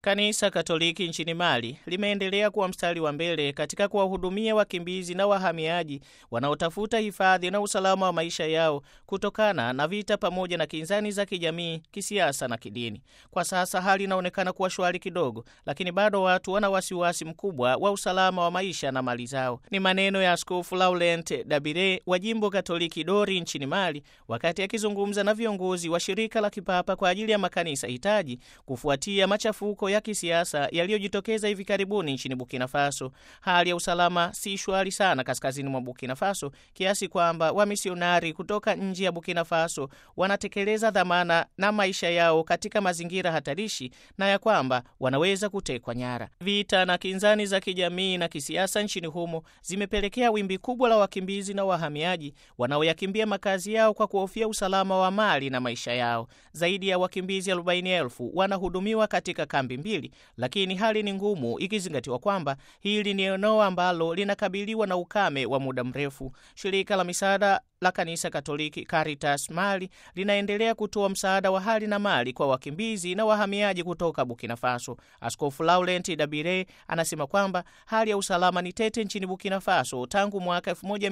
Kanisa Katoliki nchini Mali limeendelea kuwa mstari wa mbele katika kuwahudumia wakimbizi na wahamiaji wanaotafuta hifadhi na usalama wa maisha yao kutokana na vita pamoja na kinzani za kijamii, kisiasa na kidini. Kwa sasa hali inaonekana kuwa shwari kidogo, lakini bado watu wana wasiwasi mkubwa wa usalama wa maisha na mali zao. Ni maneno ya Askofu Laurent Dabire wa jimbo Katoliki Dori nchini Mali wakati akizungumza na viongozi wa shirika la kipapa kwa ajili ya makanisa hitaji kufuatia machafuko ya kisiasa yaliyojitokeza hivi karibuni nchini Burkina Faso. Hali ya usalama si shwari sana kaskazini mwa Burkina Faso kiasi kwamba wamisionari kutoka nje ya Burkina Faso wanatekeleza dhamana na maisha yao katika mazingira hatarishi na ya kwamba wanaweza kutekwa nyara. Vita na kinzani za kijamii na kisiasa nchini humo zimepelekea wimbi kubwa la wakimbizi na wahamiaji wanaoyakimbia makazi yao kwa kuhofia usalama wa mali na maisha yao. Zaidi ya wakimbizi arobaini elfu wanahudumiwa katika kambi mbili, lakini hali ni ngumu ikizingatiwa kwamba hili ni eneo ambalo linakabiliwa na ukame wa muda mrefu. Shirika la misaada la kanisa Katoliki Caritas Mali linaendelea kutoa msaada wa hali na mali kwa wakimbizi na wahamiaji kutoka Burkina Faso. Askofu Laurent Dabire anasema kwamba hali ya usalama ni tete nchini Burkina Faso tangu mwaka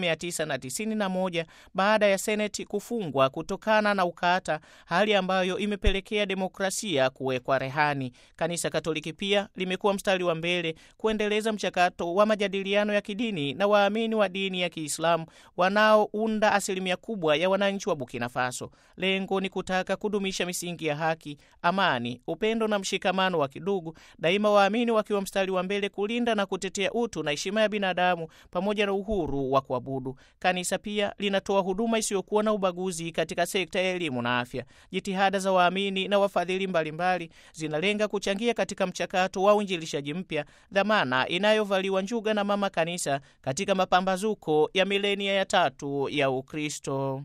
1991 baada ya seneti kufungwa kutokana na ukata, hali ambayo imepelekea demokrasia kuwekwa rehani. Kanisa Katoliki pia limekuwa mstari wa mbele kuendeleza mchakato wa majadiliano ya kidini na waamini wa dini ya Kiislamu wanaounda asilimia kubwa ya wananchi wa Burkina Faso. Lengo ni kutaka kudumisha misingi ya haki, amani, upendo na mshikamano wa kidugu, daima waamini wakiwa mstari wa mbele kulinda na kutetea utu na heshima ya binadamu pamoja na uhuru wa kuabudu. Kanisa pia linatoa huduma isiyokuwa na ubaguzi katika sekta ya elimu na afya. Jitihada za waamini na wafadhili mbalimbali zinalenga kuchangia katika mchakato wa uinjilishaji mpya, dhamana inayovaliwa njuga na Mama Kanisa katika mapambazuko ya milenia ya tatu ya Ukristo.